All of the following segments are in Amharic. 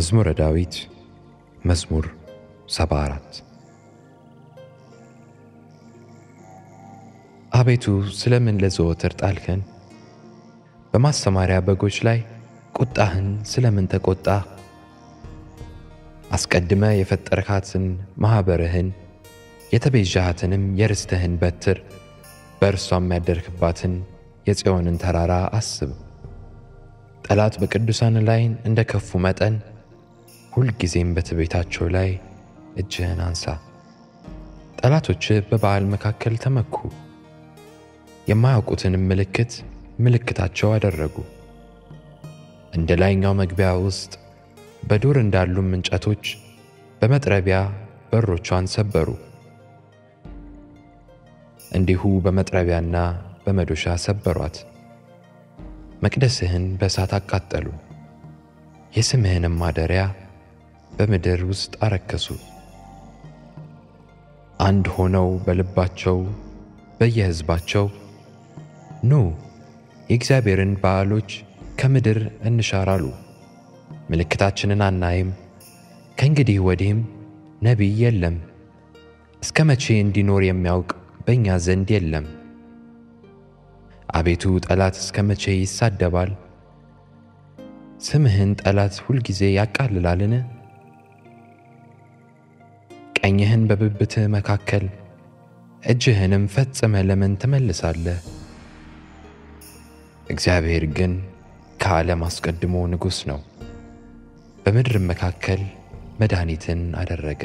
መዝሙረ ዳዊት መዝሙር 74 አቤቱ ስለምን ለዘወትር ጣልከን? በማሰማሪያ በጎች ላይ ቁጣህን ስለምን ተቆጣ? አስቀድመ የፈጠርካትን ማኅበርህን የተቤዣሃትንም የርስትህን በትር በእርሷም ያደርክባትን የጽዮንን ተራራ አስብ። ጠላት በቅዱሳን ላይ እንደ ከፉ መጠን ሁልጊዜም በትቤታቸው ላይ እጅህን አንሳ። ጠላቶችህ በበዓል መካከል ተመኩ፣ የማያውቁትንም ምልክት ምልክታቸው አደረጉ። እንደ ላይኛው መግቢያ ውስጥ በዱር እንዳሉም እንጨቶች በመጥረቢያ በሮቿን ሰበሩ። እንዲሁ በመጥረቢያና በመዶሻ ሰበሯት። መቅደስህን በእሳት አቃጠሉ፣ የስምህንም ማደሪያ በምድር ውስጥ አረከሱ። አንድ ሆነው በልባቸው በየሕዝባቸው ኑ የእግዚአብሔርን በዓሎች ከምድር እንሻር አሉ። ምልክታችንን አናይም፣ ከእንግዲህ ወዲህም ነቢይ የለም፣ እስከ መቼ እንዲኖር የሚያውቅ በእኛ ዘንድ የለም። አቤቱ ጠላት እስከ መቼ ይሳደባል? ስምህን ጠላት ሁልጊዜ ያቃልላልን? ቀኝህን በብብትህ መካከል እጅህንም ፈጽመ ለምን ትመልሳለህ? እግዚአብሔር ግን ከዓለም አስቀድሞ ንጉሥ ነው፣ በምድርም መካከል መድኃኒትን አደረገ።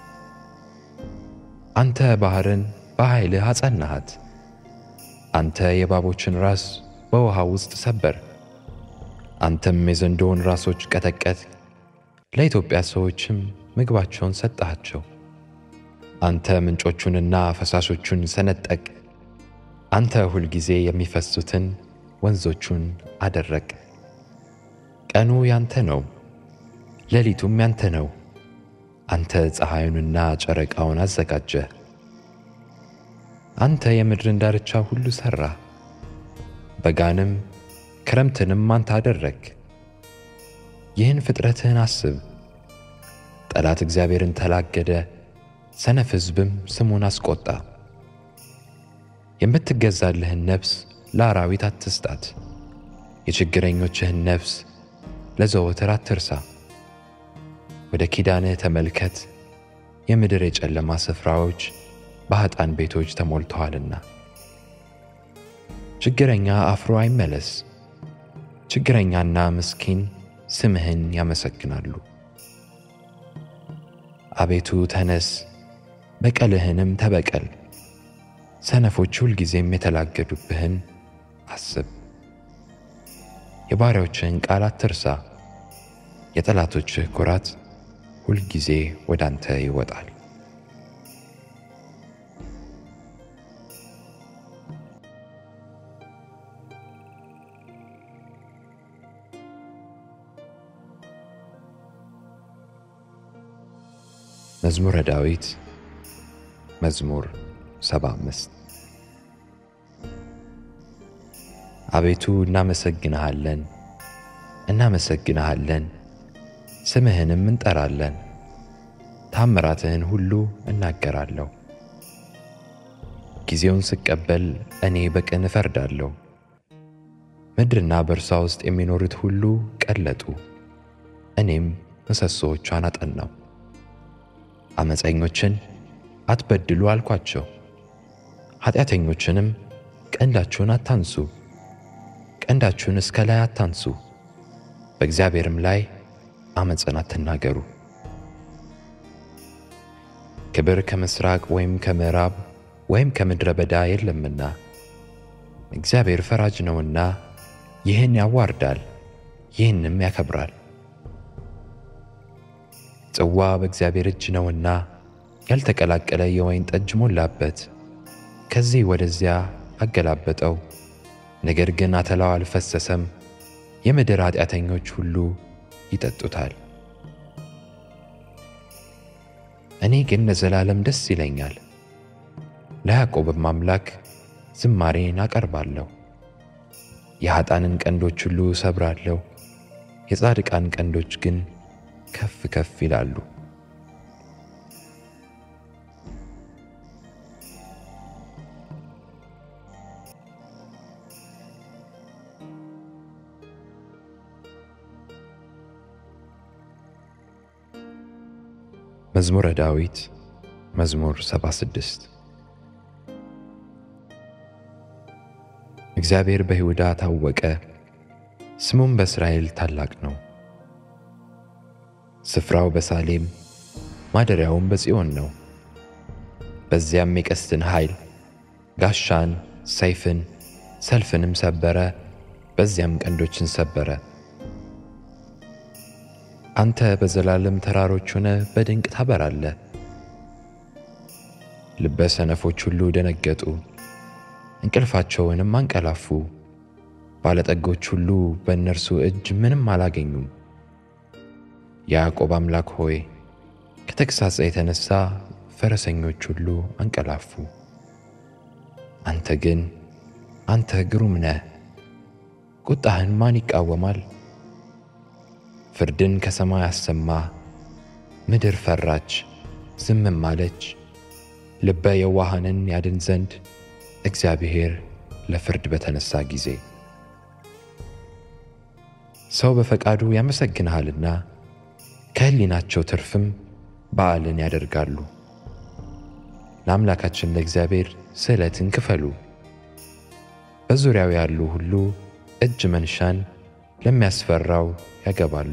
አንተ ባሕርን በኃይልህ አጸናሃት። አንተ የእባቦችን ራስ በውሃ ውስጥ ሰበር። አንተም የዘንዶውን ራሶች ቀጠቀጥ፣ ለኢትዮጵያ ሰዎችም ምግባቸውን ሰጠሃቸው። አንተ ምንጮቹንና ፈሳሾቹን ሰነጠቅ። አንተ ሁልጊዜ የሚፈሱትን ወንዞቹን አደረቅ። ቀኑ ያንተ ነው፣ ሌሊቱም ያንተ ነው። አንተ ፀሐዩንና ጨረቃውን አዘጋጀህ። አንተ የምድርን ዳርቻ ሁሉ ሠራ፣ በጋንም ክረምትንም አንተ አደረግ። ይህን ፍጥረትህን አስብ። ጠላት እግዚአብሔርን ተላገደ፣ ሰነፍ ሕዝብም ስሙን አስቆጣ። የምትገዛልህን ነፍስ ለአራዊት አትስጣት፣ የችግረኞችህን ነፍስ ለዘወትር አትርሳ። ወደ ኪዳንህ ተመልከት፣ የምድር የጨለማ ስፍራዎች በኃጥአን ቤቶች ተሞልተዋልና። ችግረኛ አፍሮ አይመለስ፣ ችግረኛና ምስኪን ስምህን ያመሰግናሉ። አቤቱ ተነስ፣ በቀልህንም ተበቀል። ሰነፎች ሁልጊዜም የተላገዱብህን አስብ። የባሪያዎችህን ቃል አትርሳ፣ የጠላቶችህ ኩራት ሁልጊዜ ወደ አንተ ይወጣል። መዝሙረ ዳዊት መዝሙር 75 አቤቱ እናመሰግንሃለን እናመሰግንሃለን፣ ስምህንም እንጠራለን፣ ታምራትህን ሁሉ እናገራለሁ። ጊዜውን ስቀበል እኔ በቅን እፈርዳለሁ። ምድርና በእርሷ ውስጥ የሚኖሩት ሁሉ ቀለጡ፣ እኔም ምሰሶዎቿን አጠናው። ዓመፀኞችን አትበድሉ አልኳቸው፣ ኃጢአተኞችንም ቀንዳችሁን አታንሱ፣ ቀንዳችሁን እስከ ላይ አታንሱ፣ በእግዚአብሔርም ላይ ዓመፅን አትናገሩ። ክብር ከምሥራቅ ወይም ከምዕራብ ወይም ከምድረ በዳ የለምና፣ እግዚአብሔር ፈራጅ ነውና ይህን ያዋርዳል፣ ይህንም ያከብራል። ጽዋ በእግዚአብሔር እጅ ነውና ያልተቀላቀለ የወይን ጠጅ ሞላበት። ከዚህ ወደዚያ አገላበጠው፣ ነገር ግን አተላው አልፈሰሰም። የምድር ኃጢአተኞች ሁሉ ይጠጡታል። እኔ ግን ለዘላለም ደስ ይለኛል፣ ለያዕቆብም አምላክ ዝማሬን አቀርባለሁ። የኃጣንን ቀንዶች ሁሉ እሰብራለሁ፣ የጻድቃን ቀንዶች ግን ከፍ ከፍ ይላሉ። መዝሙረ ዳዊት መዝሙር 76 እግዚአብሔር በይሁዳ ታወቀ፣ ስሙም በእስራኤል ታላቅ ነው። ስፍራው በሳሌም ማደሪያውም በጽዮን ነው። በዚያም የቀስትን ኃይል ጋሻን፣ ሰይፍን፣ ሰልፍንም ሰበረ፣ በዚያም ቀንዶችን ሰበረ። አንተ በዘላለም ተራሮች ሆነ በድንቅ ታበራለህ። ልበ ሰነፎች ሁሉ ደነገጡ፣ እንቅልፋቸውንም አንቀላፉ። ባለጠጎች ሁሉ በእነርሱ እጅ ምንም አላገኙም። የያዕቆብ አምላክ ሆይ ከተግሣጽ የተነሣ ፈረሰኞች ሁሉ አንቀላፉ። አንተ ግን አንተ ግሩም ነህ፣ ቁጣህን ማን ይቃወማል? ፍርድን ከሰማይ አሰማ፣ ምድር ፈራች ዝምም አለች። ልበ የዋሃንን ያድን ዘንድ እግዚአብሔር ለፍርድ በተነሣ ጊዜ ሰው በፈቃዱ ያመሰግንሃልና ከሕሊናቸው ትርፍም በዓልን ያደርጋሉ። ለአምላካችን ለእግዚአብሔር ስእለትን ክፈሉ። በዙሪያው ያሉ ሁሉ እጅ መንሻን ለሚያስፈራው ያገባሉ።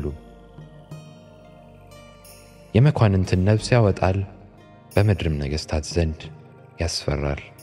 የመኳንንትን ነፍስ ያወጣል፣ በምድርም ነገሥታት ዘንድ ያስፈራል።